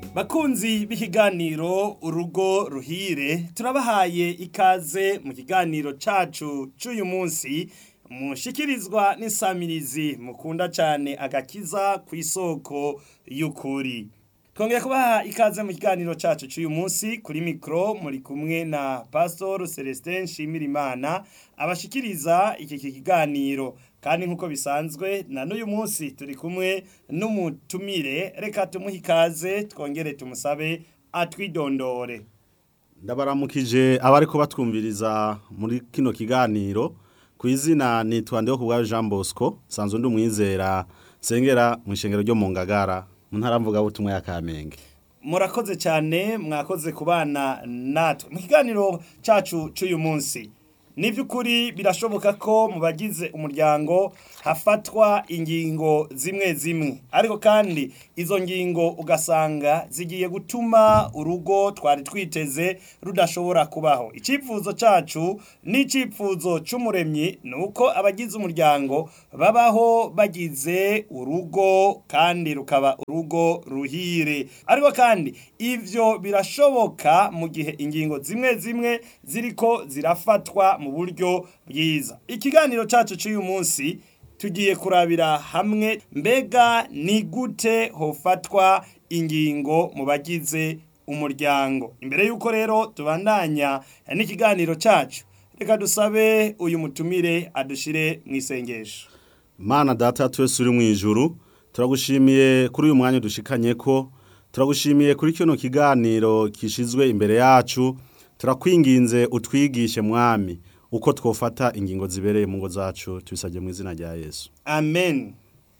bakunzi b'ikiganiro urugo ruhire turabahaye ikaze mu kiganiro cacu c'uyu munsi mushikirizwa n'isamirizi mukunda cane agakiza ku isoko y'ukuri twongeye kubaha ikaze mu kiganiro cacu c'uyu munsi kuri mikro muri kumwe na pastor celestin nshimirimana abashikiriza iki kiganiro kandi nk'uko bisanzwe na n'uyu munsi turi kumwe n'umutumire reka tumuhe ikaze twongere tumusabe atwidondore ndabaramukije abariko batwumviriza muri kino kiganiro ku izina nitwa ndiho kubwayo Jean Bosco sanzwe ndi umwizera sengera mu ishengero ryo mu Ngagara mu ntara mvuga butumwa ya Kamenge murakoze cyane mwakoze kubana natwe mu kiganiro cacu c'uyu munsi ni by'ukuri birashoboka ko mu bagize umuryango hafatwa ingingo zimwe zimwe ariko kandi izo ngingo ugasanga zigiye gutuma urugo twari twiteze rudashobora kubaho icyifuzo cyacu n'icyifuzo cy'umuremyi ni uko abagize umuryango babaho bagize urugo kandi rukaba urugo ruhire ariko kandi ibyo birashoboka mu gihe ingingo zimwe zimwe ziriko zirafatwa mu buryo bwiza ikiganiro cyacu cy'uyu munsi tugiye kurabira hamwe mbega ni gute hofatwa ingingo mu bagize umuryango imbere y'uko rero tubandanya n'ikiganiro cyacu reka dusabe uyu mutumire adushire mu isengesho Mana data twese uri mu ijuru turagushimiye kuri uyu mwanya dushikanye ko turagushimiye kuri kino kiganiro kishizwe imbere yacu turakwinginze utwigishe mwami uko twofata ingingo zibereye mu ngo zacu tubisabye mu izina rya Yesu amen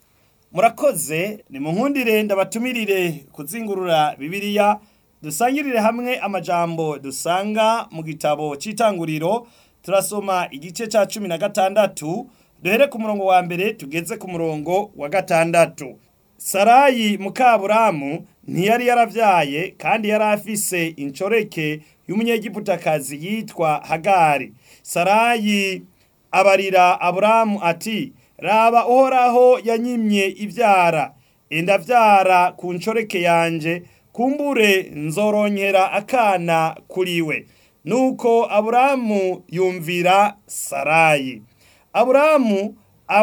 murakoze ni mu nkundire ndabatumirire kuzingurura bibiliya dusangirire hamwe amajambo dusanga mu gitabo cy'itanguriro turasoma igice cya cumi na gatandatu duhere ku murongo wa mbere tugeze ku murongo wa gatandatu sarayi mukaburamu ntiyari yaravyaye kandi yari afise incoreke y'umunyegiputakazi yitwa hagari sarayi abarira aburamu ati raba uhoraho yanyimye ivyara endavyara ku ncoreke yanje kumbure nzoronkera akana kuriwe nuko aburamu yumvira sarayi aburamu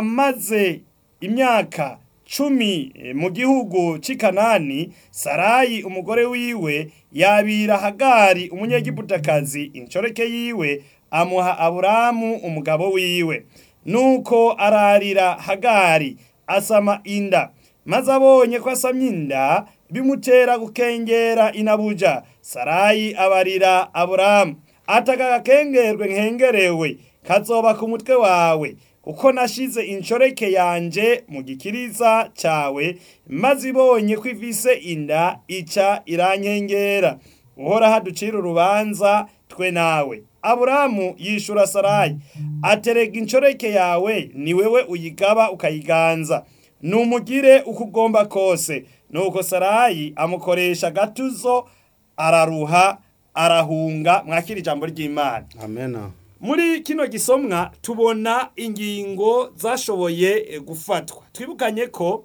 amaze imyaka cumi mu gihugu c'i kanani sarayi umugore wiwe yabira hagari umunyegiputakazi incoreke yiwe amuha aburamu umugabo wiwe nuko ararira hagari asama inda maze abonye ko asamye inda bimutera gukengera inabuja sarayi abarira aburamu ataka gakengerwe nkengerewe kazoba ku mutwe wawe kuko nashize incoreke yanje mu gikiriza cawe maze ibonye ko ifise inda ica irankengera uhora haducira urubanza twe nawe aburamu yishura sarayi aterega incoreke yawe ni wewe uyigaba ukayiganza numugire uko ugomba kose nuko sarayi amukoresha gatuzo araruha arahunga mwakira ijambo ry'imana amena muri kino gisomwa tubona ingingo zashoboye gufatwa twibukanye ko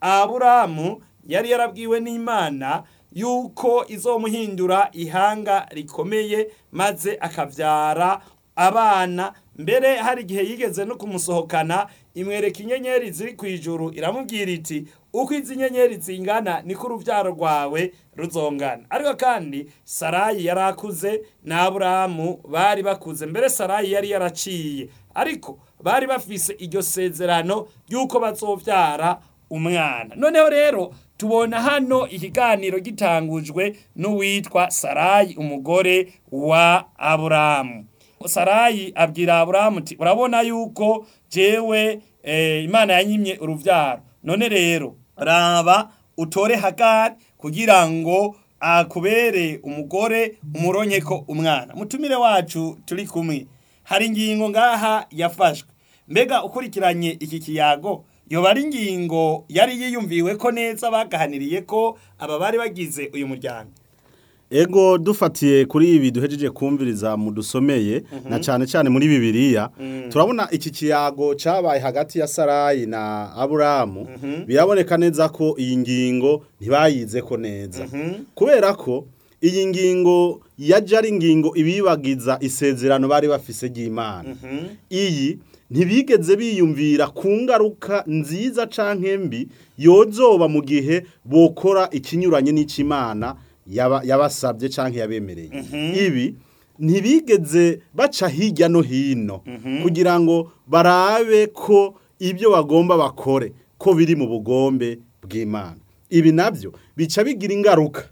aburamu yari yarabwiwe n'imana yuko izomuhindura ihanga rikomeye maze akavyara abana mbere hari igihe yigeze no kumusohokana imwereka inyenyeri ziri ku ijuru iramubwira iti uko izi nyenyeri zingana niko uruvyaro rwawe ruzongana ariko kandi sarayi yari akuze na aburamu bari bakuze mbere sarayi yari yaraciye ariko bari bafise iryo sezerano ry'uko bazovyara umwana noneho rero tubona hano ikiganiro gitangujwe n'uwitwa sarayi umugore wa aburamu sarayi abwira aburamu ati urabona yuko jewe eh, imana yanyimye uruvyaro none rero raba utore hagari kugira ngo akubere umugore umuronke ko umwana mutumire wacu turi kumwe hari ingingo ngaha yafashwe mbega ukurikiranye iki kiyago yoba ari ingingo yari yiyumviwe ko neza bagahaniriye ko aba bari bagize uyu muryango ego dufatiye kuri ibi duhejeje kumviriza mu dusomeye na cyane cyane muri bibiliya turabona iki kiyago cyabaye hagati ya sarayi na aburamu biraboneka neza ko iyi ngingo ntibayize ko neza kubera ko iyi ngingo yajya ari ingingo ibibagiza isezerano bari bafise ry'imana iyi ntibigeze biyumvira ku ngaruka nziza canke mbi yozoba mu gihe bokora ikinyuranye n'ikimana yaba- yabasabye canke yabemereye ibi ntibigeze baca hirya no hino kugira ngo barabe ko ibyo bagomba bakore ko biri mu bugombe bw'imana ibi nabyo bica bigira ingaruka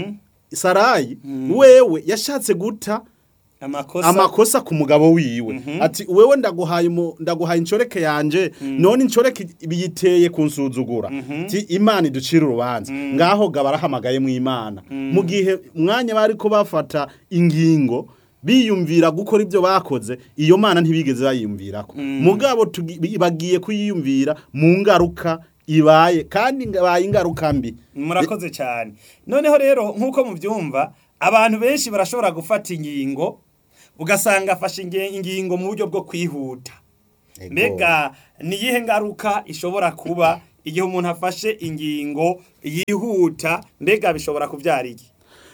sarayi wewe yashatse guta amakosa amakosa ku mugabo wiwe ati wewe ndaguhaye umu- ndaguhaye incoreke yanje none incoreke biyiteye kunsuzugura ti imana iducira urubanza ngaho gaba arahamagaye mu imana mu gihe umwanya bari ko bafata ingingo biyumvira gukora ibyo bakoze iyo mana ntibigeze bayiyumvirako mugabo tugi- bagiye kuyiyumvira mu ngaruka ibaye kandi ibaye ingaruka mbi murakoze cyane noneho rero nk'uko mubyumva abantu benshi barashobora gufata ingingo ugasanga afashe inge- ingingo mu buryo bwo kwihuta Ego. mbega ni iyihe ngaruka ishobora kuba igihe umuntu afashe ingingo yihuta mbega bishobora kubyara iki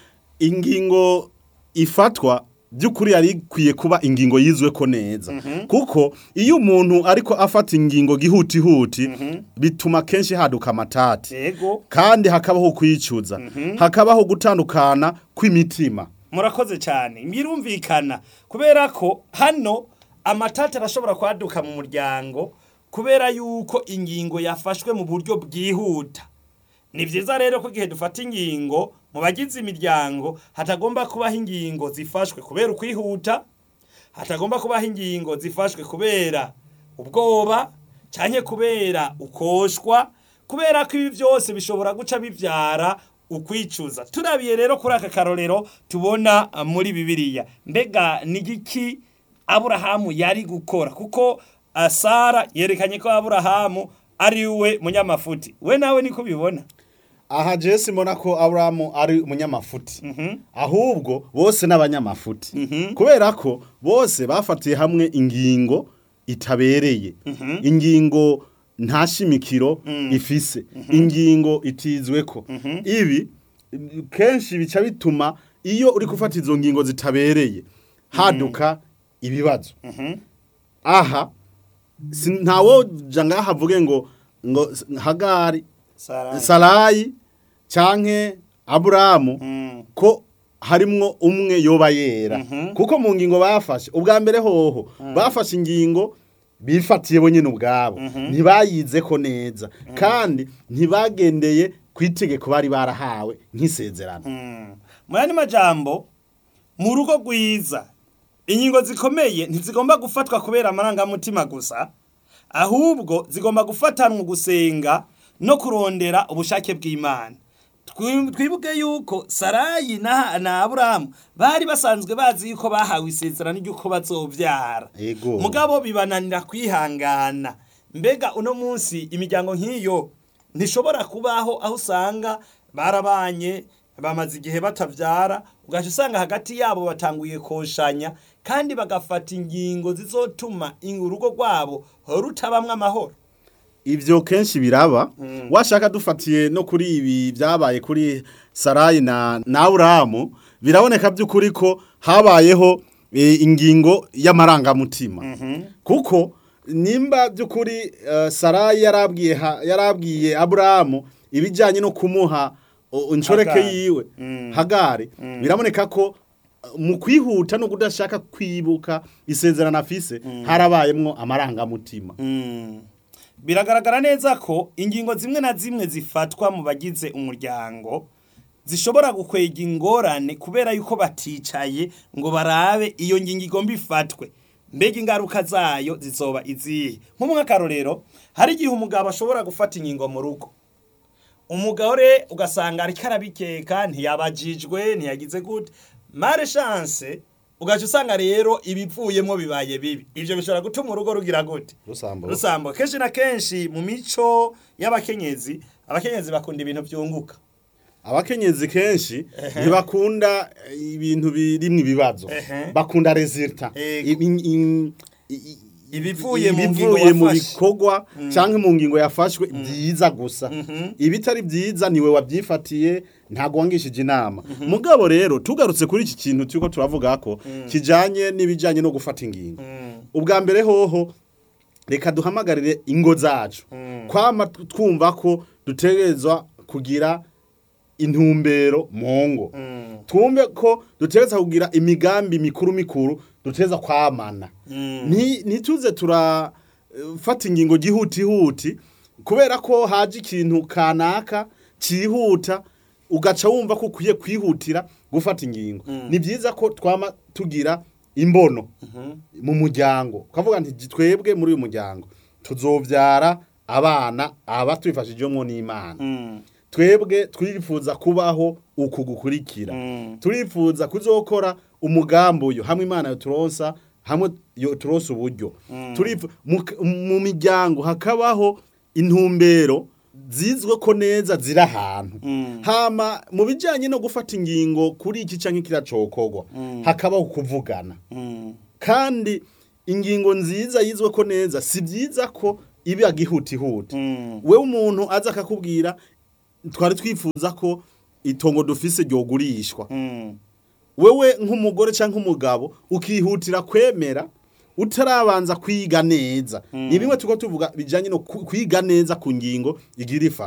ingingo ifatwa by'ukuri yari ikwiye kuba ingingo yizwe ko neza kuko iyo umuntu ariko afata ingingo gihutihuti bituma kenshi haduka amatati yego kandi hakabaho kwicuza hakabaho gutandukana kw'imitima murakoze cyane birumvikana kubera ko hano amatati arashobora kwaduka mu muryango kubera yuko ingingo yafashwe mu buryo bwihuta ni byiza rero ko igihe dufata ingingo mu bagize imiryango hatagomba kubaho ingingo zifashwe kubera ukwihuta hatagomba kubaho ingingo zifashwe kubera ubwoba cyane kubera ukoshwa kubera ko ibi byose bishobora guca bibyara ukwicuza turabiye rero kuri aka karorero tubona ah, muri bibiliya mbega ni igiki aburahamu yari gukora kuko ah, sara yerekanye ko aburahamu ari we munyamafuti we nawe niko ubibona aha jesi mbona ko aburamu ari umunyamafuti ahubwo bose n'abanyamafuti kubera ko bose bafatiye hamwe ingingo itabereye ingingo nta shimikiro ifise ingingo itizwe ko ibi kenshi bica bituma iyo uri gufata izo ngingo zitabereye haduka ibibazo aha si- ntawoja ngaha avuge ngo ngo hagari Sara. sarayi canke aburamu Mm. ko harimwo umwe yoba yera kuko mu ngingo bafashe ubwa mbere hoho bafashe ingingo bifatiye bo nyine ubwabo ntibayize ko neza kandi ntibagendeye ku itegeko bari barahawe nk'isezerano Mm. mu yandi majambo mu rugo rwiza ingingo zikomeye ntizigomba gufatwa kubera amarangamutima gusa ahubwo zigomba gufatanwa gusenga no kurondera ubushake bw'imana Twi- twibuke yuko sarayi na, na aburahamu bari basanzwe bazi yuko bahawe isezerano ry'uko bazobyara Ego. mugabo bibananira kwihangana mbega uno munsi imiryango nk'iyo ntishobora kubaho aho usanga barabanye bamaze igihe batabyara ugaca usanga hagati yabo batanguye koshanya kandi bagafata ingingo zizotuma urugo rwabo rutabamwo amahoro ivyo kenshi biraba washaka dufatiye no kuri ibi byabaye kuri sarayi na na aburamu biraboneka by'ukuri ko habayeho e, ingingo y'amarangamutima kuko nimba by'ukuri uh, sarayi yarabwiye ha- yarabwiye aburamu ibijyanye no kumuha o- inshoreke Hagari. yiwe Mm. hagari biraboneka ko uh, mu kwihuta no kudashaka kwibuka isezerano afise harabayemwo amarangamutima Mm. biragaragara neza ko ingingo zimwe na zimwe zifatwa mu bagize umuryango zishobora gukwega ingorane kubera yuko baticaye ngo barabe iyo ngingo igomba ifatwe mbega ingaruka zayo zizoba izihe nk'umwakarorero hari igihe umugabo ashobora gufata ingingo mu rugo umugore ugasanga ariko arabikeka ntiyabajijwe ntiyagize gute mare chance ugaca usanga rero ibivuyemo bibaye bibi ibyo bishobora gutuma urugo rugira gute Rusambo. rusambo kenshi na kenshi mu mico y'abakenyezi abakenyezi bakunda ibintu byunguka abakenyezi kenshi ntibakunda eh, ibintu birimwo ibibazo Ehe. bakunda resulta Ego. Ibi- in- i- i- Ibivuye mu ngingo ibivuye mu wafashe. bikorwa canke mu ngingo yafashwe byiza gusa ibitari byiza niwe wabyifatiye ntago wangishije inama mugabo rero tugarutse kuri iki kintu turiko turavuga ko kijanye n'ibijanye no gufata ingingo ubwa mbere hoho reka duhamagarire ingo zacu kwama twumva ko dutegerezwa kugira intumbero mu ngo twumve ko dutegereza kugira imigambi mikuru mikuru dutegereza kwamana Nti- ntituze turafata ingingo gihutihuti kubera ko haje ikintu kanaka cyihuta ugaca wumva ko ukwiye kwihutira gufata ingingo ni byiza ko twama tugira imbono mu muryango ukavuga nti twebwe muri uyu muryango tuzobyara abana aba twifashijemo n'imana twebwe twifuza kubaho uku gukurikira turifuza kuzokora umugambi uyu hamwe imana yoturonsa hamwe yoturonsa uburyo Turifu- mu- mu miryango hakabaho intumbero zizwe ko neza ziri ahantu hama mu bijyanye no gufata ingingo kuri iki cyangwa kiracokorwa hakabaho kuvugana kandi ingingo nziza yizwe ko neza si byiza ko iba gihutihuti wewe umuntu aza akakubwira twari twifuza ko itongo dufise ryogurishwa wewe nk'umugore cyangwa umugabo ukihutira kwemera utarabanza kwiga neza ni bimwe tuko tuvuga bijyanye no ku- kwiga neza ku ngingo igira ifa